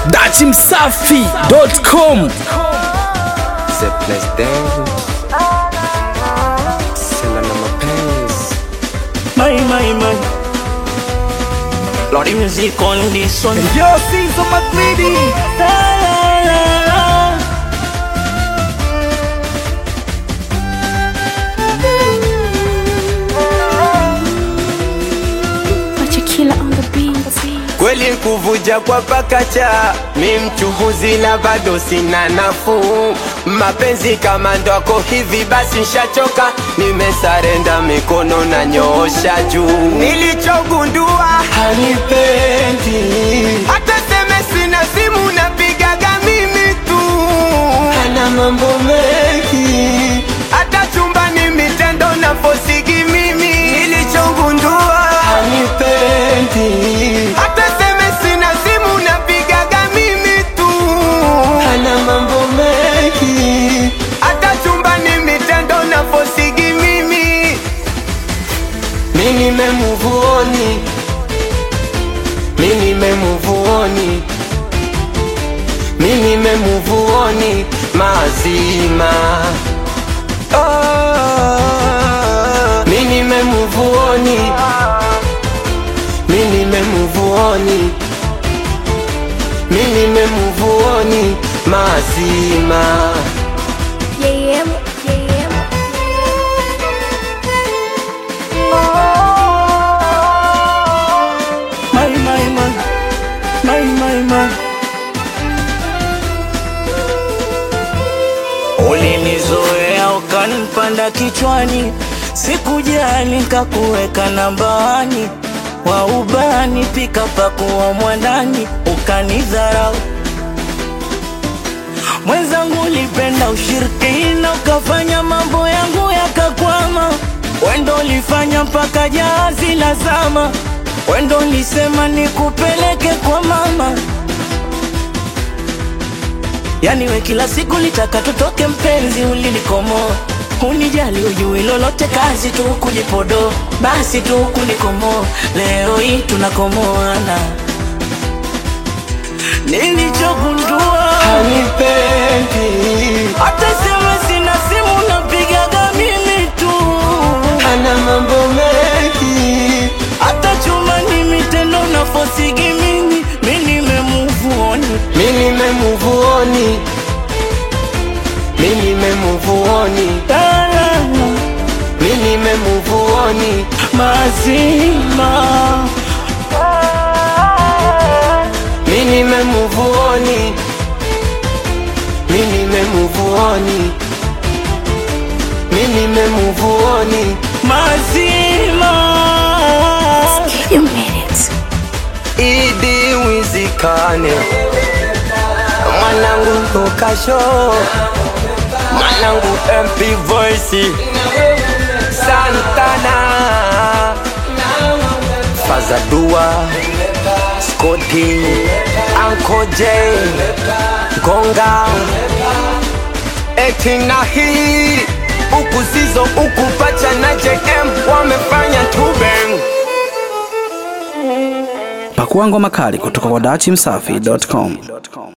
dachimsafi.com The place down. Sela na mapenzi. My, my, my. Lordy music on this one. Yo, Sizo Magridi La, la, la, la. Machakila on the beat. Kweli kuvuja kwa pakacha, mi mchuhuzi na bado sina nafuu. Mapenzi kama ndwako hivi basi nshachoka, nimesarenda mikono na nyoosha juu. Nilichogundua hanipendi, hata seme sina simu napigaga mimi tu, hana mambo mengi, hata chumbani mitendo na fosigi mimi. Nilichogundua hanipendi, hata seme sina simu napigaga mimi tu, hana mambo mengi, hata chumbani mitendo na fosigi mimi. Mi nimemuvuoni, mi nimemuvuoni, mi nimemuvuoni mazima. Oh, mi nimemuvuoni, mi nimemuvuoni, mi nimemuvuoni mazima. Yeah, yeah, yeah. My, my, my. My, my, my. Ulinizoea ukanipanda kichwani, sikujali kakuweka nambani, wa ubani pika pakuwa mwandani, ukanidharau mwenzangu, ulipenda ushirikina, ukafanya mambo yangu yakakwama. Wendo ulifanya mpaka jahazi la zama, wendo ulisema nikupeleke kwa mama. Yani we kila siku litaka tutoke, mpenzi ulinikomoa, unijali ujui lolote, kazi tu kujipodo, basi tu kunikomoa. Leo hii tunakomoana, nilichogundua Hanipendi, hata sema sina simu napigaga mimi tu, hana mambo mengi, hata chuma ni mitendo na fosigi mimi, mi nimemuvuoni mi nimemuvuoni, mi nimemuvuoni, mi nimemuvuoni, mazima mi nimemuvuoni, mi nimemuvuoni, mi nimemuvuoni. mazima You made it. Idi wizikane mwanangu tokasho mwanangu MP Voice Santana Fazadua Scotty Uncle J Gonga Etina hii Uku Sizo uku Pacha na JM wamefanya tubeng pakua ngoma kali kutoka kwa dachimsafi.com